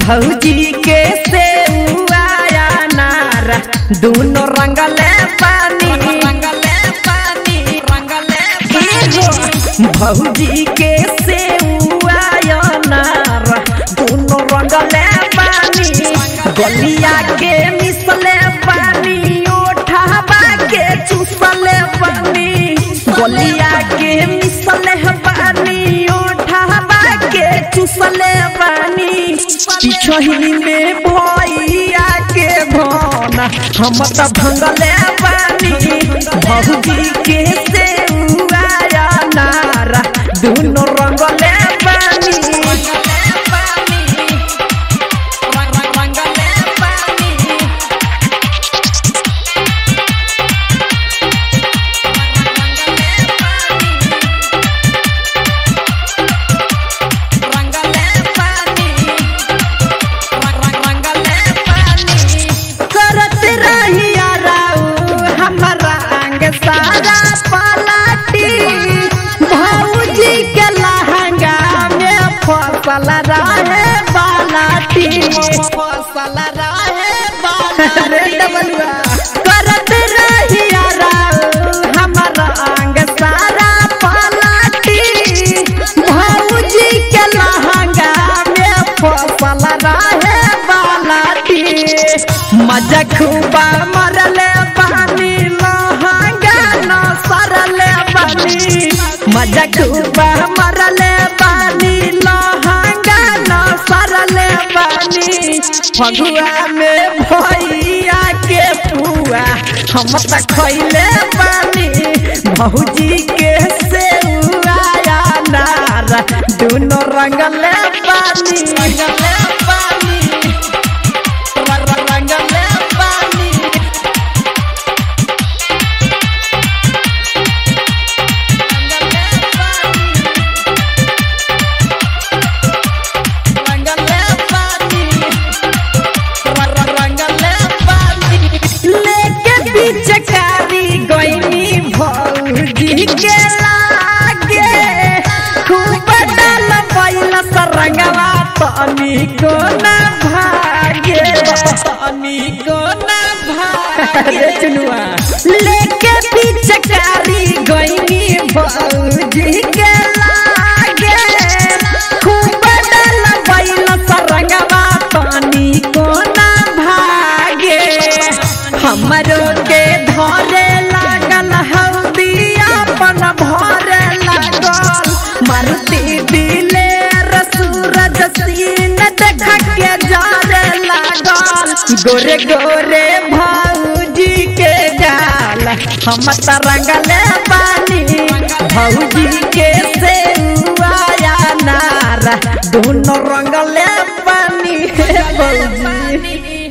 भौजी के से आया नार दोनों रंगले पानी रंगले पानी रंगले भौजी के से आया नार दोनों रंगले पानी गलिया के मिसले पानी ओठाबा के चूसले पानी गलिया के मिसले पानी ओठाबा के चूसले पानी पिछही में भैया के भौना हम त भंगले पानी भौजी के से आया नारा दोनों रंगले पानी रंगले पानी करत रहिया राऊ हमरा अंग सारा पलाटी भौजी के लहंगा में फसल रहे बालाटी फसल रहे बालाटी करत रहिया राऊ हमरा अंग सारा पलाटी भौजी के लहंगा में फसल रहे बालाटी मजा खूबा मरले पानी लहंगा न सरले पानी मजा खूबा मरले पानी लहंगा न सरले पानी फगुआ में भैया के पुआ हम त खैले पानी भौजी के से आया नार दोनों रंगले पानी रंगले पानी रंगले पानी रंगले पानी रंगले पानी लेके बीच कारी गईनी भौजी के लागे खूब डाल पैल सरंगवा तनी को ना भागे तनी को ना भागे चुनुआ लेके बीच कारी गईनी भौजी के लागे खूब डाल पैल सरंगवा तनी को ना भागे हमरो के धरे लागल हौदिया अपन भरे लागल मारुति दिले सूरज सीन देख के जारे लागल गोरे गोरे भौजी के गाल हम त रंगले पानी भौजी के से आया नारा दोनों रंगले पानी हे भौजी